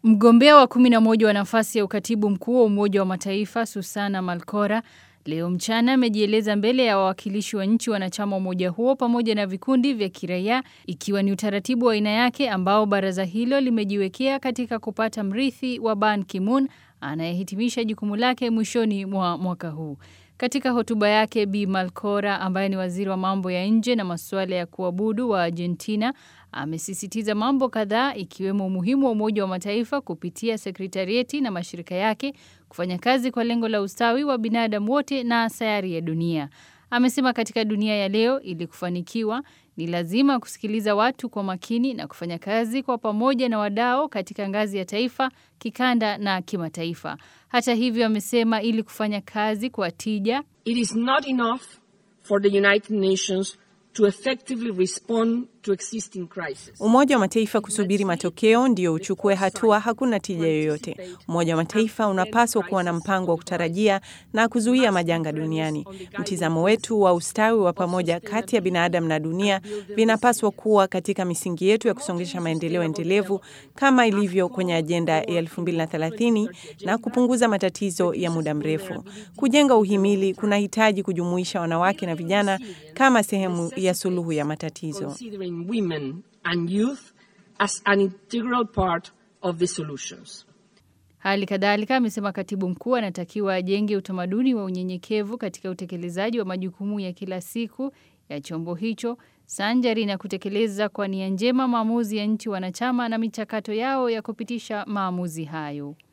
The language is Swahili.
Mgombea wa kumi na moja wa nafasi ya ukatibu mkuu wa Umoja wa Mataifa Susana Malkora leo mchana amejieleza mbele ya wawakilishi wa nchi wanachama wa umoja huo pamoja na vikundi vya kiraia ikiwa ni utaratibu wa aina yake ambao baraza hilo limejiwekea katika kupata mrithi wa Ban Ki-moon anayehitimisha jukumu lake mwishoni mwa mwaka huu. Katika hotuba yake Bi Malkora ambaye ni waziri wa mambo ya nje na masuala ya kuabudu wa Argentina amesisitiza mambo kadhaa ikiwemo umuhimu wa Umoja wa Mataifa kupitia sekretarieti na mashirika yake kufanya kazi kwa lengo la ustawi wa binadamu wote na sayari ya dunia. Amesema katika dunia ya leo ili kufanikiwa ni lazima kusikiliza watu kwa makini na kufanya kazi kwa pamoja na wadau katika ngazi ya taifa, kikanda na kimataifa. Hata hivyo, amesema ili kufanya kazi kwa tija, It is not enough for the United Nations to effectively respond to existing crises. Umoja wa Mataifa kusubiri matokeo ndio uchukue hatua, hakuna tija yoyote. Umoja wa Mataifa unapaswa kuwa na mpango wa kutarajia na kuzuia majanga duniani. Mtizamo wetu wa ustawi wa pamoja kati ya binadamu na dunia vinapaswa kuwa katika misingi yetu ya kusongesha maendeleo endelevu kama ilivyo kwenye ajenda ya 2030 na kupunguza matatizo ya muda mrefu. Kujenga uhimili kunahitaji kujumuisha wanawake na vijana kama sehemu ya suluhu ya matatizo. Considering women and youth as an integral part of the solutions. Hali kadhalika amesema katibu mkuu anatakiwa ajenge utamaduni wa unyenyekevu katika utekelezaji wa majukumu ya kila siku ya chombo hicho sanjari na kutekeleza kwa nia njema maamuzi ya nchi wanachama na michakato yao ya kupitisha maamuzi hayo.